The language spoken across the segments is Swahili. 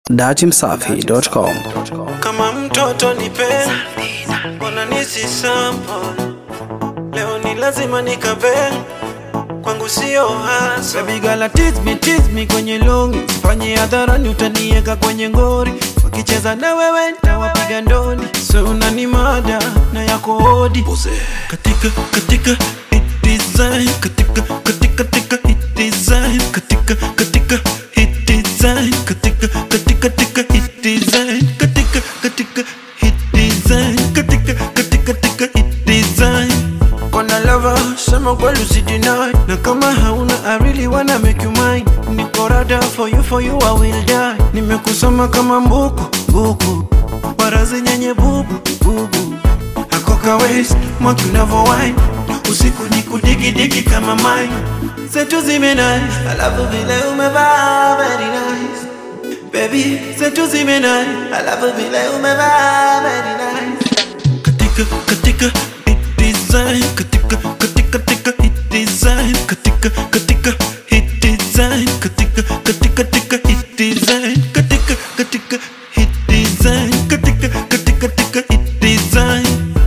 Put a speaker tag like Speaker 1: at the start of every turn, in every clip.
Speaker 1: datimsafi.com.
Speaker 2: kama mtoto nipe mbona nisi sample leo ni lazima nikabe kwangu sio hasa baby girl tease me tease me kwenye longi fanye hadharani utanieka kwenye ngori wakicheza na wewe ntawapiga ndoni so unani mada na yako hodi katika katika hit design katika katika katika hit design katika katika hit design katika katika katika hit design katika katika hit design katika katika katika hit design Kona lover, sema kweli usideny Na kama hauna I really wanna make you mine Niko rada for you, for you I will die Nimekusoma kama mbuku, buku Barazi nyenye bubu, bubu Akoka waist, mwaki unavo wine Usiku ni kudigi digi kama mine Zetu zimenai, alafu vile umevaa very nice Baby, zetu zimenai, alafu vile umevaa very nice katika katika hit design katika katika katika hit design katika katika hit design katika katika katika hit design katika katika hit design katika katika katika hit design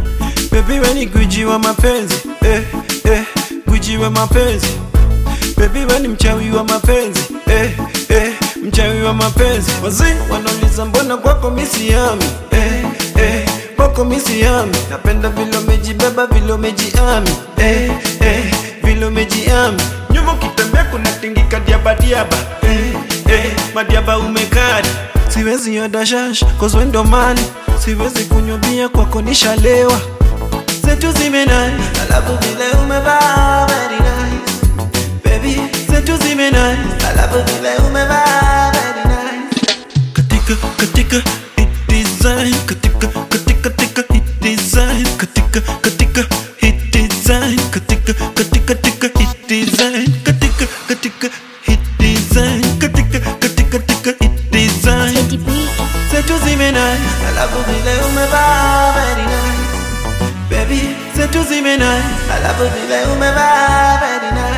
Speaker 2: baby we ni gwiji wa mapenzi eh eh gwiji wa mapenzi baby we ni mchawi wa mapenzi eh eh mchawi wa mapenzi wazee wanauliza mbona kwako misiami eh eh kwako misiami napenda vile umejibeba vile umejiami eh eh vile umejiami nyuma ukitembea kuna tingika diabadiaba eh eh madiaba umekari siwezi odashash cause we ndo mali siwezi kunywa bia kwako nishalewa zetu zimenai alafu vile umevaa very nice baby zetu zimenai alafu vile umevaa very nice katika katika hit design katika katika katika hit design katika katika hit design katika katika katika hit design katika katika hit design katika katika katika hit design
Speaker 3: Teddy B.
Speaker 2: zetu zimenai alafu vile umevaa very nice baby zetu zimenai alafu vile umevaa very nice